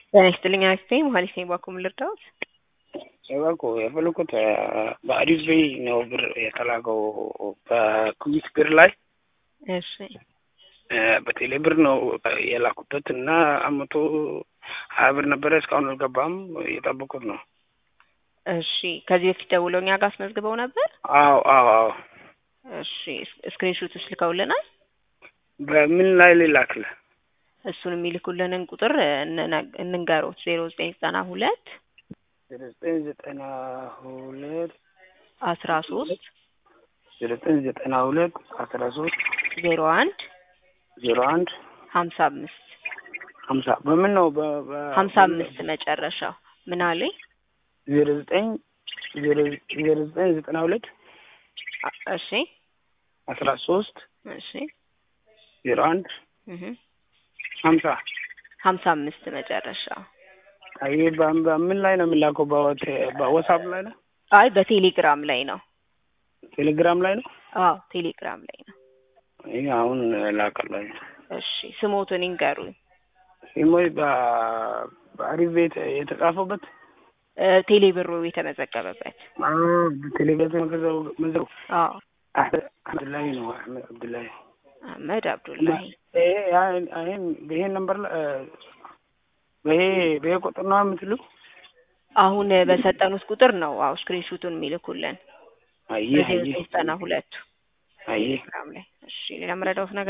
ጤና ይስጥልኝ አክስቴ መሀሊት ነኝ። ባኩም ልርዳዎት? እባክዎ የፈለኩት በአዲስ ቤይ ነው ብር የተላከው በኩዊክ ብር ላይ እሺ በቴሌ ብር ነው የላኩበት እና አመቶ ሀያ ብር ነበረ እስካሁን አልገባም። እየጠበቁት ነው። እሺ ከዚህ በፊት ደውለው እኛ ጋር አስመዝግበው ነበር? አዎ አዎ አዎ። እሺ ስክሪንሾቶች ልከውልናል። በምን ላይ ልላክልህ? እሱን የሚልኩልንን ቁጥር እንነ- እንንገሮት ዜሮ ዘጠኝ ዘጠና ሁለት ዘጠኝ ዘጠና ሁለት አስራ ሶስት ዘጠኝ ዘጠና ሁለት አስራ ሶስት ዜሮ አንድ ዜሮ አንድ ሀምሳ አምስት ሀምሳ በምን ነው በ- በ- ሀምሳ አምስት መጨረሻው ምን አለኝ? ዜሮ ዘጠኝ ዜሮ ዜሮ ዘጠኝ ዘጠና ሁለት አ- እሺ አስራ ሶስት እሺ ዜሮ አንድ እህ ሀምሳ ሀምሳ አምስት መጨረሻው ይሄ በ- በምን ላይ ነው የሚላከው? በወቴ- በዋትስአፕ ላይ ነው? አይ በቴሌግራም ላይ ነው። ቴሌግራም ላይ ነው? አዎ ቴሌግራም ላይ ነው። ይሄ አሁን ላከላኝ። እሺ ስሞትን ይንገሩኝ። ሲሞይ በ- በአሪፍ ቤት የተጻፈበት እ ቴሌ ብሩ የተመዘገበበት ቴሌግራም መዘው አዎ አብዱላሂ ነው አህመድ አብዱላሂ አህመድ አብዱላሂ ይሄ ይሄን ይሄን ነምበር ላይ በይሄ በይሄ ቁጥር ነው የምትልው? አሁን በሰጠኑት ቁጥር ነው አዎ ስክሪንሹቱን የሚልኩልን አየህ በዜሮ አየህ ዘጠና ሁለቱ አየህ ቴሌግራም ላይ። እሺ ሌላ መረዳውት ነገር